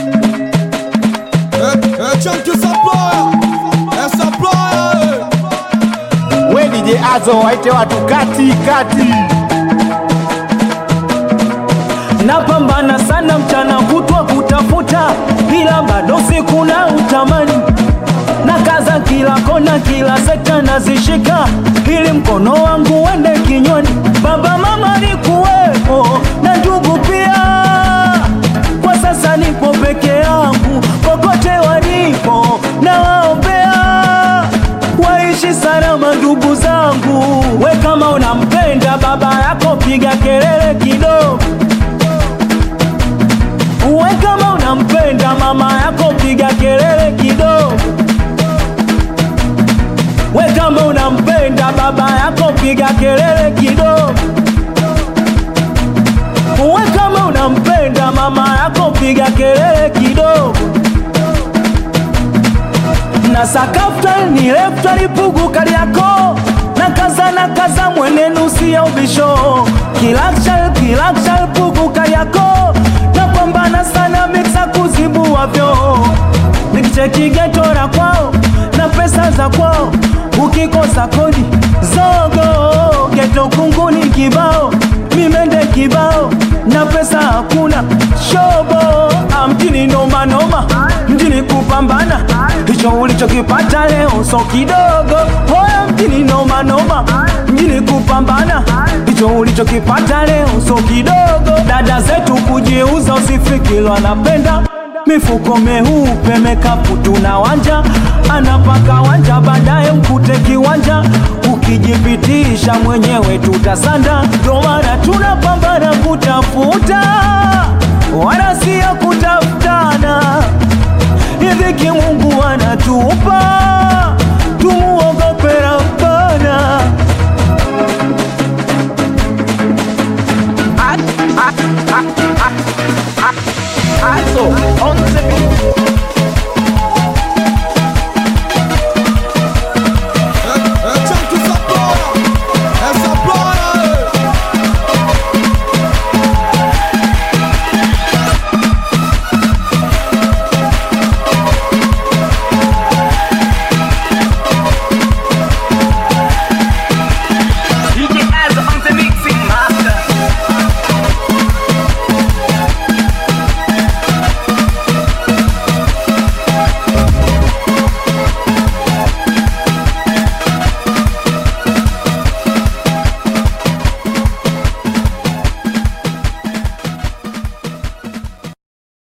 Eh, chunky supplier. Eh, supplier. eh. We DJ Azo waite watu kati kati. napambana sana mchana kutwa kutafuta, ila bado siku na utamani na kaza kila kona, kila sekta nazishika, ili mkono wangu uende kinywani. Baba mama ni kuwepo na ndugu pia, kwa sasa nipo peke yangu, kokote walipo na waombea waishi salama ndugu zangu. We kama unampenda baba yako, piga kelele kidogo. We kama unampenda mama yako piga kelele kidogo. We kama unampenda baba yako piga kelele kidogo. We kama unampenda mama yako piga kelele kidogo. Na sakafta ni lefta lipugu kaliako na kaza na kaza mwenenu siya ubisho kilakshal kilakshal pugu kaliako napambana sana miksa kuzibua vyo nikicheki geto la kwao na pesa za kwao ukikosa kodi zogo geto kunguni kibao mimende kibao na pesa hakuna shobo Ah, mjini noma noma mjini kupambana hicho ulichokipata leo so kidogo hoya mjini noma noma mjini kupambana hicho ulichokipata leo so kidogo dada zetu kujiuza usifikiri wanapenda mifuko meupe mekapu tuna wanja anapaka wanja baadaye mkute kiwanja ukijipitisha mwenyewe tutasanda ndo maana tunapambana kutafuta wala siyo kutafutana idhiki mungu anatupa tumuogope rabbana Azo on